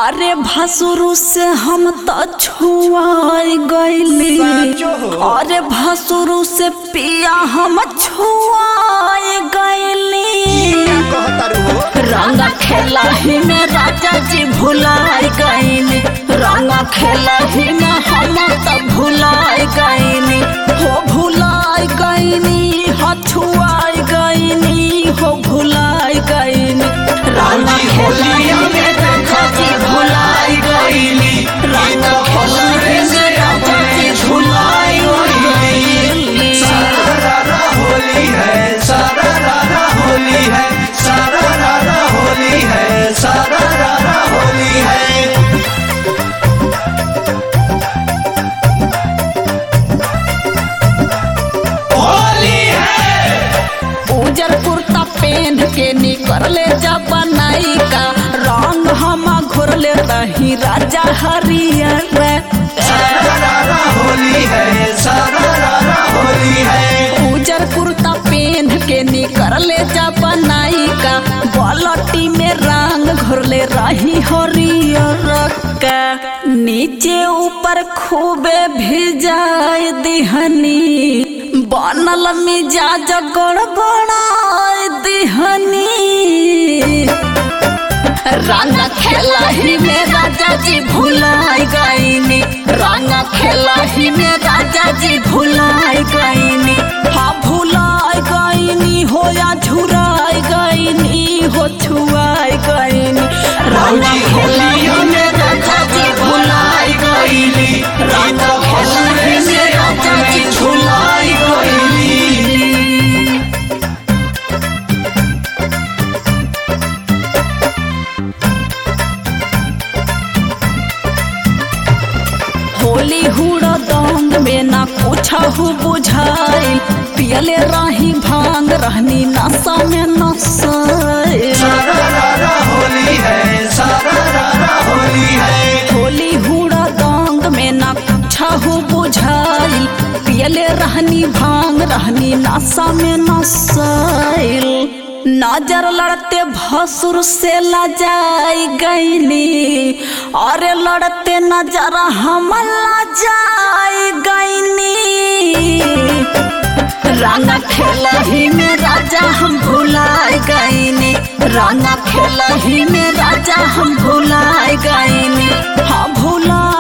अरे भसुरु से हम त छुआई गईली साचो हो। अरे भसुरु से पिया हम छुआई गईली कहतारू हो रंग खेला ही में राजा जी भुलाई गईली रंग खेला ही में हम त भुलाई गईली हो भुलाई गईली हछुआई गईली हो भुलाई गईली रंग खेला ही में राजा जी भुलाई गईली रंग खेला ही में राजा जी भुलाई गईली सारा होली है सारा रारा होली है सारा रारा होली है सारा रारा होली है होली है उजर कुर्ता पहन के निकले जब बनाई का रंग हम घोरले रही राजा हरियर सारा रारा होली है सारा रारा होली है उजर कुर्ता पहन के निकले जब बनाई का बलटी में रंग घोरले रही हरियर का नीचे ऊपर खूबे भिजाए दिहनी बनल मिजाज गड़बड़ाए दिहनी रंग खेला ही में राजा जी भुलाई गईनी रंग खेला ही में राजा जी भुलाई गईनी हाँ भुलाई गईनी हो या झुराई गईनी हो छुआई गईनी रंग खेला ही में राजा जी भुलाई गईनी रंग खेला ही में राजा जी भुलाई गईनी होली हुड़ा दंग में ना कुछ हो बुझाइल पियले रही भांग रहनी नशा में नशाइल सारा रारा होली है सारा रारा होली है होली हुड़ा दंग में ना कुछ हो बुझाइल पियले रहनी भांग रहनी नशा में नशाइल नजर लड़ते भसुर से लजाई गईनी अरे लड़ते नजर हम लजाई गईनी रंग खेला ही में राजा हम भुलाए गईनी रंग खेला ही में राजा हम भुलाए गईनी हाँ भुला